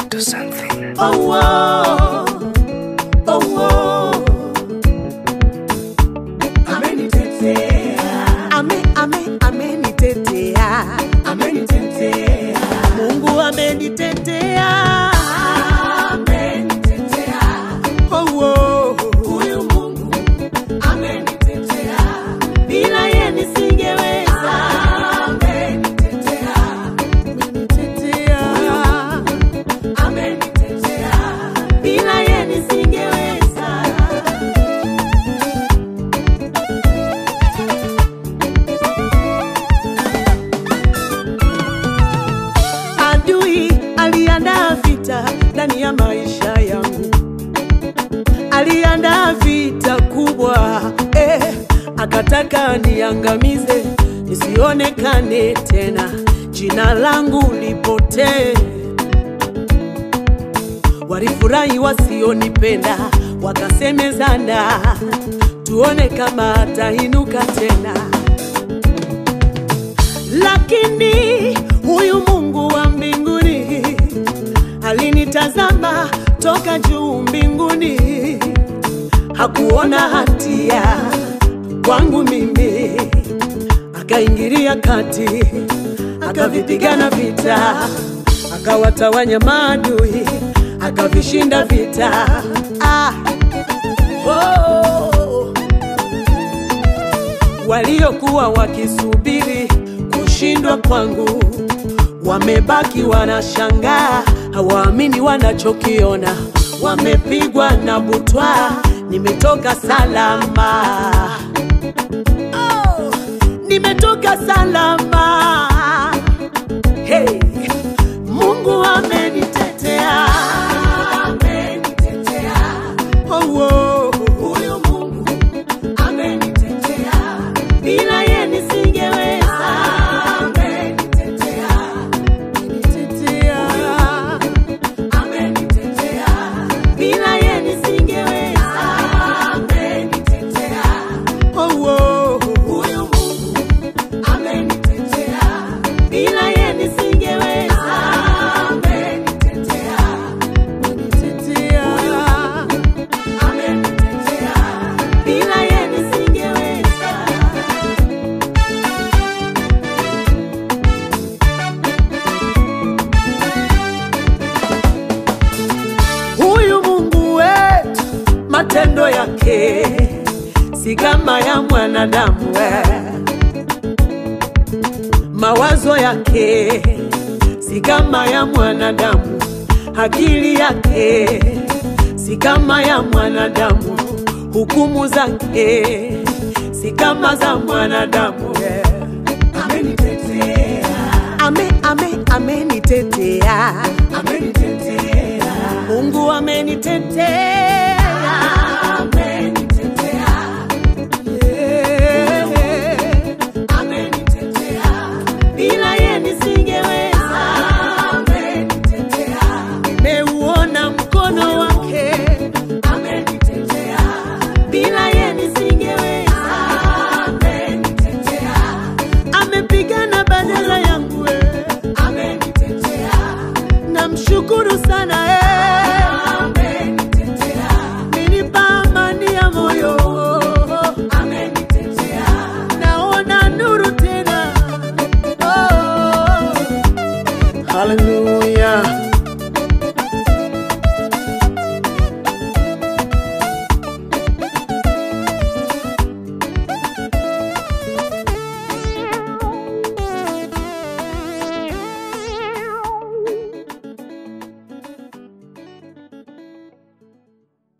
to something. Oh, oh, oh, oh. Amenitetea. Ame, ame, amenitetea. Amenitetea. Mungu amenitetea. Amenitetea. Oh, oh. Huyu Mungu amenitetea. Bila yeye nisingeweza. Amenitetea. Amenitetea. Amenitetea. Bila yeye nisingeweza. Adui aliandaa vita ndani ya maisha yangu, aliandaa vita kubwa eh, akataka niangamize, nisionekane tena, jina langu lipotee. Walifurahi wasionipenda, wakasemezana, tuone kama atainuka tena lakini huyu Mungu wa mbinguni alinitazama toka juu mbinguni, hakuona hatia kwangu mimi, akaingilia kati, akavipigana vita, akawatawanya maadui, akavishinda vita. Ah, oh waliokuwa wakisubiri kushindwa kwangu wamebaki wanashangaa, hawaamini wanachokiona. Wamepigwa na butwa, nimetoka salama. Oh, nimetoka salama. Hey, Mungu amenitetea, amenitetea. Oh, oh. Huyu Mungu amenitetea, bila yeye nisingeweza. Amenitetea, amenitetea, amenitetea, bila yeye nisingeweza. Amenitetea, oh, oh. Huyu Mungu amenitetea, bila yeye nisingeweza. Amenitetea, amenitetea, amenitetea, bila yeye nisingeweza. Huyu Mungu wetu, matendo yake si kama ya mwanadamu we. Mawazo yake si kama ya mwanadamu, akili yake si kama ya mwanadamu, hukumu zake si kama za mwanadamu we. Amenitetea, ame, ame, amenitetea, amenitetea. Mungu amenitetea, amenitetea. Yeah. Amenitetea, bila yeye nisingeweza. Amenitetea, nimeuona mkono wake. Amenitetea, bila yeye nisingeweza. Amenitetea, amepigana badala yangu. eh. Amenitetea, namshukuru sana eh. Amenipa amani ya moyo. Naona nuru tena. Oh. Hallelujah.